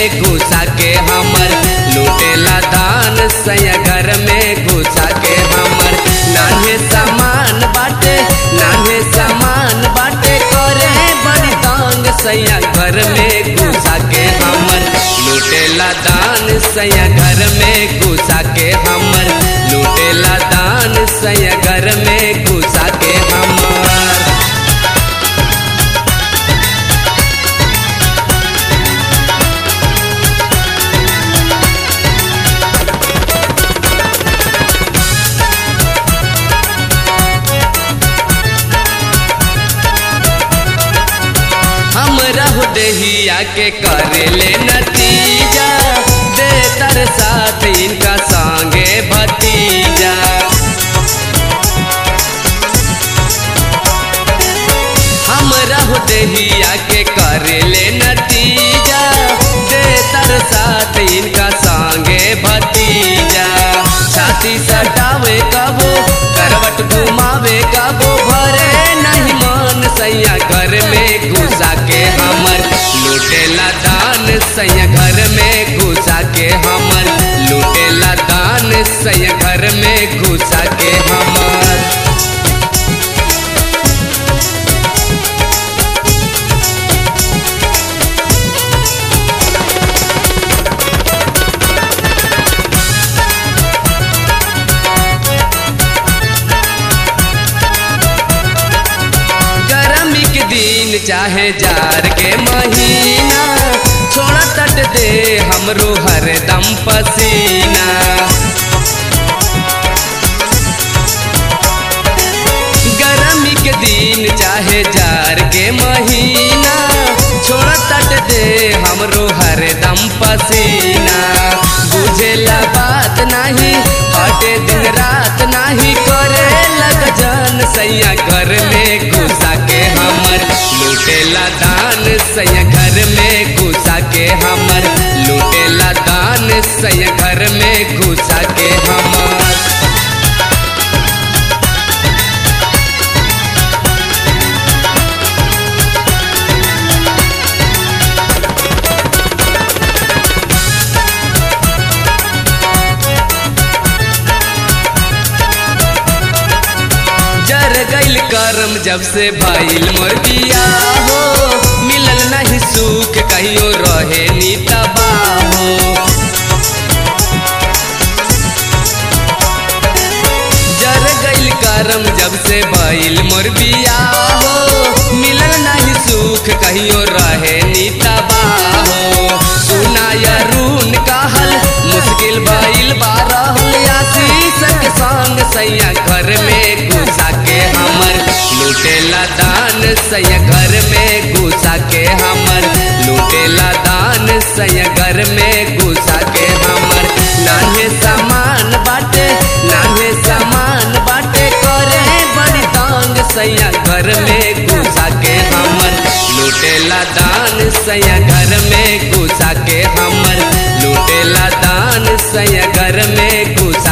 में घुसा के हमर लूटेला दान सैया घर में घुसा के हमर नान्हे सामान बाटे नान्हे सामान बाटे करे बड़ी तांग सैया घर में घुसा के हमर लूटेला दान सैया घर में घुसा के हमर लूटेला दान सैया घर में घुसा के हमर हम रहु दहिया के करे ले नतीजा दे तर साथ इनका संगे भतीजा हम रहु दहिया के करे ले नतीजा दे तर साथ इनका संगे भतीजा छाती सटावे कबो करवट घुमावे कबो भरे नहीं मन सैया घर में घुसा के हमर लूटेला दान सैया घर में घुसा के हमर लूटेला दान सैया घर में घुसा के हमर गर्मी के दिन चाहे जार के महीना छोड़ा तट दे हमरो हरदम पसीना गर्मी के दिन चाहे जार के महीना छोड़ा तट दे हमरो हरदम पसीना बुझेला बात नहीं हटे दिन रात नहीं करे लग जान सैया घर में घुसा के हमर लूटेला दान सैया घर में घुसा के हमर लूटेला दान सैया घर में घुसा के हमर जर गइल करम जब से भइल मोर बिया हो मिलल नहीं सुख कहियो रहे नी तबाहो जर गइल करम जब से भइल मोर बिया हो मिलल नहीं सुख कहियो रहे नी तबाहो सुनाया रून कहल मुश्किल भइल बारह आशीष के संग सैया घर में घुसा के हमर लूटेला दान सैया घर में घुसा के हमर लूटेला दान सैया घर में घुसा के हमर नान्हे सामान बाटे नान्हे सामान बाटे करे बड़ी तांग सैया घर में घुसा के हमर लूटेला दान सैया घर में घुसा के हमर लूटेला दान सैया घर में घुसा